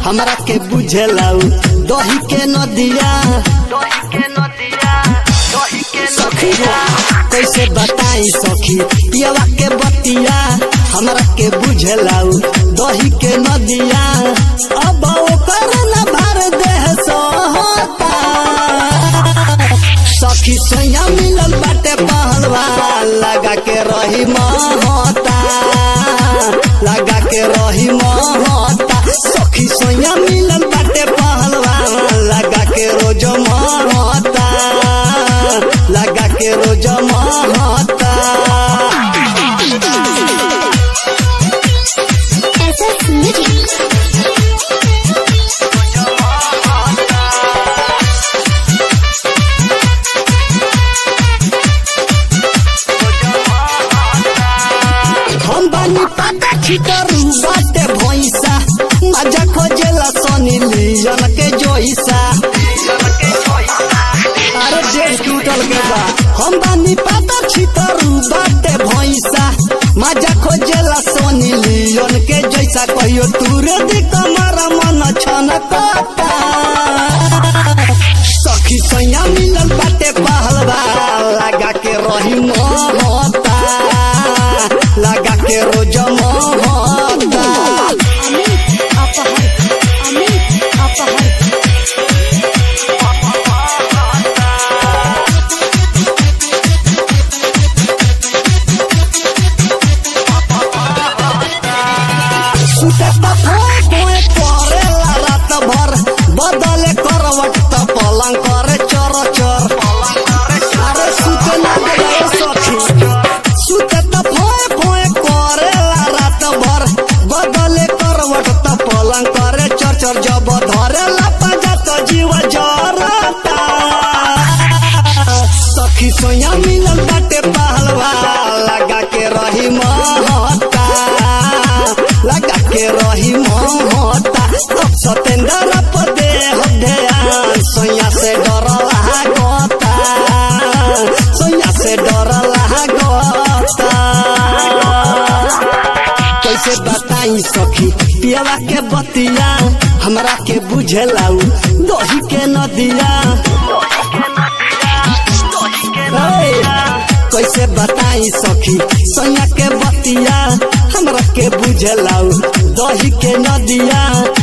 हमरा के बुझेलाऊ दही के नदिया सखी हो कैसे बताई सखी पियवा के बतिया हमरा के बुझेलाऊ दही के नदिया अब ओकर न भर देह सोहता सखी सैया मिलल बाटे पहलवा लगा के रही महता लगा के रही महता सखी सैया मिलल बाटे पहलवा लगा के रोज महता लगा के रोज महता SS Music. हम बानी पाता छितरू बाटे भैंसा मजा खोजेला सनी लियन के जोइसा अरे जेल टूटल के बा हम बानी पाता छितरू बाटे भैंसा मजा खोजेला सोनी लियन के जैसा कहियो तूरे दी कमरा मन छनकता सखी सैया मिलल बाटे पहलवा लगा के रही मोहता लगा के रोज मोहता Amit Apahar. Amit Apahar. सुतता फोए फोए करेला रात भर बदले करवट त पलंग करे चर चर अरे सुते ना गए सखी सुतता फोए फोए करेला रात भर बदले करवट त पलंग करे चर चर जब धरेला पंजा त जीव जरता सखी सोया मिलल बाटे पहलवा लगा के रही महता लगा के रही महता अब सतेंद्र पदे ध्यान सोया से डर लागता सोया से डर लागता कैसे बताई सखी पियवा के बतिया हमरा के बुझेलाऊ दही के नदिया ए, कैसे बताई सखी सैया के बतिया हमरा के बुझेलाऊ दही के नदिया